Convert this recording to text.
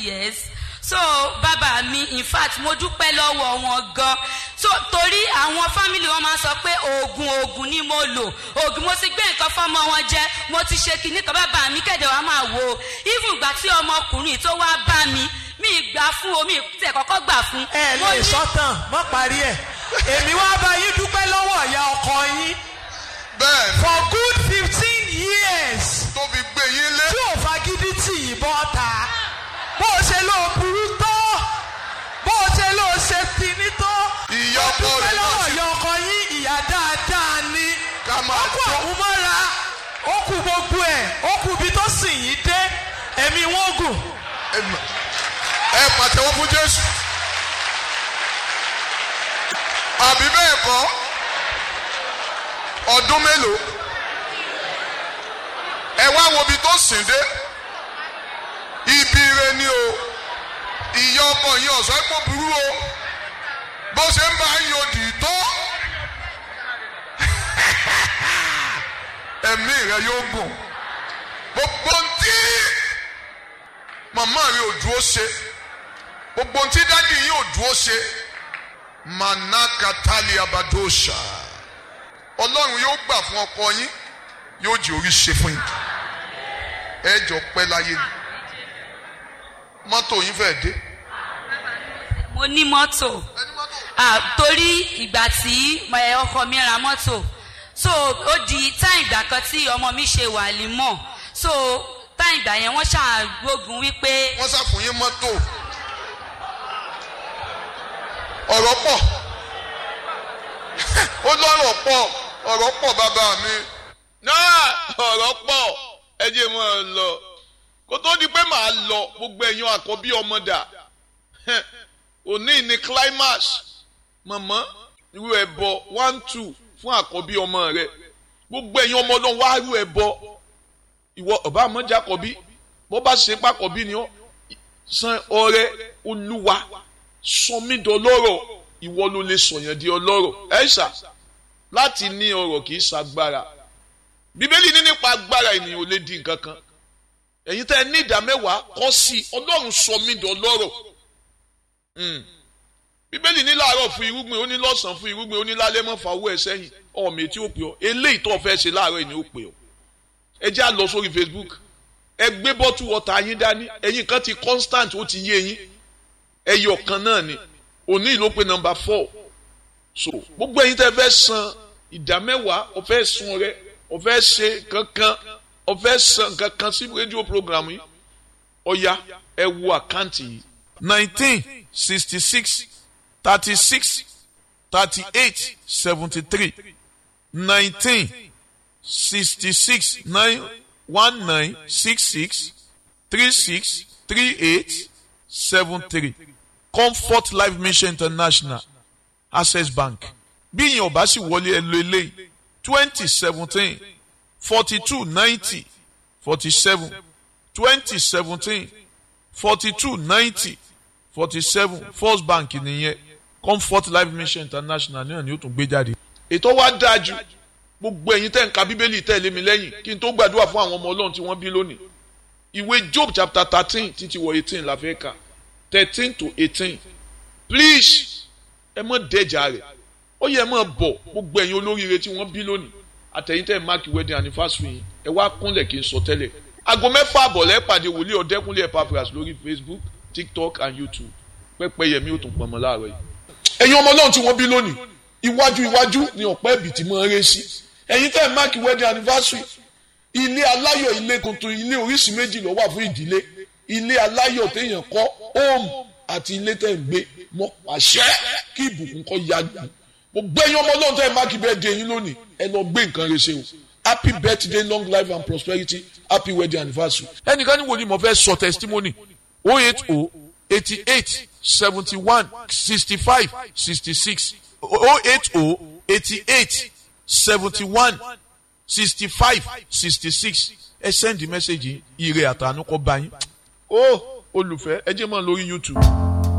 years so bàbá mi in fact mo dúpẹ́ lọ́wọ́ wọn gan so torí àwọn family wọn máa ń sọ pé oògùn oògùn ni mo lò oògùn mo ti gbé nǹkan fọmọ wọn jẹ mo ti ṣe kinní kan bàbá mi kẹ̀dẹ̀ wá máa wò ó even ìgbà tí ọmọkùnrin tó wá bá mi mi gbà fún omi tẹ̀ kọ́kọ́ gbà fún. ẹ Mo lè ní- sọ́tàn mọ́ parí ẹ̀ èmi wá bá yín dúpẹ́ lọ́wọ́ ìyá ọkọ yín bẹ́ẹ̀ ni for good fifteen years tó fi gbé yín lé tí ò fagídí tì yín bọ́ ta bó o ṣe ló burú tó bó o ṣe ló ṣe tìní tó Ìyá ọkọ dúpẹ́ rẹ̀ náà lọ́wọ́ sì- ìyá ọkọ yín ìyá dáadáa ni ká máa ó kú jó àwọn mọ́ra ó kú gbogbo ẹ̀ ó kú ibi tó sìn yín dé ẹ̀mí wọn gùn ẹ pàtẹ́wọ́ fún jésù àbí bẹ́ẹ̀ kọ́ ọdún mélòó ẹ wá wo ibi tó sìn dé ibi ire ni o ìyá ọkọ yìí ọ̀sán epo burú o bó ṣe ń bá yín odì tó ẹ̀mí rẹ yóò gùn gbogbo ntí màmá rẹ ò dúró ṣe gbogbo ntí dádì yìí ò dúró ṣe manakatali abadosha ọlọ́run yóò gbà fún ọkọ yín yóò jẹ́ orí ṣe fún yín ẹ jọ pẹ́ láyé ni mọ́tò yín fẹ́ dé. mo ní mọ́tò ah, torí ìgbà tí ẹ, ọkọ mi ra mọ́tò so ó di táì ìgbà kan tí ọmọ mi ṣe wà límọ̀ so táì ìgbà yẹn wọ́n ṣàgbógun wípé wọ́n ṣàfún yín mọ́tò ọ̀rọ̀ pọ̀ ó lọ́rọ̀ pọ̀ ọ̀rọ̀ pọ̀ bàbá mi náà ọ̀rọ̀ pọ̀ ẹ jẹ́ mọ́ ọ lọ kó tó di pé màá lọ gbogbo ẹ̀yin àkọ́bí ọmọ dà òní ní climax mọ̀mọ́ irú ẹ̀bọ one two fún àkọ́bí ọmọ rẹ gbogbo ẹ̀yin ọmọ náà wá irú ẹ̀bọ ìwọ ọba àmọ́jà àkọ́bí bó bá ṣe pàkọ́bí ni ó san ọrẹ olúwa sọmídọ̀lọ́rọ̀ ìwọ ló lè sọ̀yàn di ọlọ́rọ̀ ẹ̀ ṣá láti ní ọrọ̀ kì í ṣagbára bíbélì ní nípa agbára ènìyàn ò lè di nǹkan kan ẹ̀yin tẹ́ ẹ ní ìdá mẹ́wàá kọ́ sí i ọlọ́run sọ mí dọ̀lọ́rọ̀ Mm. bíbélì ní láàárọ̀ fún irúgbìn ó ní lọ́sàn-án fún irúgbìn ó ní lálẹ́ mọ́ fàwọ́ ẹ̀ sẹ́yìn ọmọ etí ó pè ọ́ eléyìí tó o fẹ́ ṣe láàárọ̀ yìí ni ó pè ọ́ ẹ jẹ́ à lọ sórí Facebook ẹ gbé bọ́tù wọ́tà yín dání ẹ̀yin kan ti constant ó ti yé yín ẹyọ kan náà ni òní ìlú pé nọ́mbà four so gbogbo ẹ̀yin tẹ́ fẹ́ san ìdá mẹ́wàá o fẹ́ sun rẹ o fẹ́ ṣe kankan o fẹ́ san kankan sí rédíò program yìí ọ̀ya ẹ wo àkáǹtì yìí nineteen sixty six thirty six thirty eight seventy three nineteen sixty six nine one nine six six three six three eight seven three comfort life mission international access bank bí ìyẹn ọba sì wọlé ẹ lo eléyìí twenty seventeen forty two ninety forty seven twenty seventeen forty two ninety forty seven first bank nìyẹn comfort life mission international náà ni ó tún gbé jáde. ètò wa dáa jù gbogbo ẹ̀yin tẹ́ ń ka bíbélì tẹ̀lé mi lẹ́yìn kí n tó gbàdúrà fún àwọn ọmọ ọlọ́run tí wọ́n bí lónìí ìwé job chapter thirteen títí wọ eighteen la fẹ́ kà thirteen to eighteen please ẹ mọ̀ dẹ́jà rẹ̀ ó yẹ mọ̀ bọ̀ gbogbo ẹ̀yin olóríire tí wọ́n bí lónìí àtẹ̀yìn tẹ́ mark wedding anniversary yìí ẹ wá kúnlẹ̀ kí n sọ tẹ́lẹ̀ aago mẹ́fà àbọ̀ lẹ́ pàdé wòlíì ọ̀dẹ́kúnlé epaphras lórí facebook tiktok and youtube pẹ́pẹ́ yẹmi ó tún pọnmọ́ láàárọ̀ yìí. ẹ̀yin ọmọ náà tí wọ́n bí lónìí iwájú iwájú ni ọ̀pẹ́ ẹ̀bì tí mo ń ré sí ẹ̀yin tẹ́ mark wedding anniversary ilé aláyọ̀ ilé tuntun ilé oríṣi méjì ló wà fún ìdílé ilé aláyọ̀ téèyàn kọ́ home àti ilé tẹ́ ń gbé mọ́ pàṣẹ kí ìbùkún kọ́ ya gbà mo gbẹ́yìn ọmọ náà tẹ́ mark birthday yín lónìí ẹ lọ gbé nǹkan rẹ ṣe o happy birthday long life and prosperity happy wedding anniversary. ẹnìkan ní wo ni mo fẹ́ sọ testimony o eight o eighty eight seventy one sixty five sixty six o eight o eighty eight seventy one sixty five sixty six ẹ send message ire àtànú kọ bá yín. ó olùfẹ́ ẹ jẹ́ mọ́ lórí youtube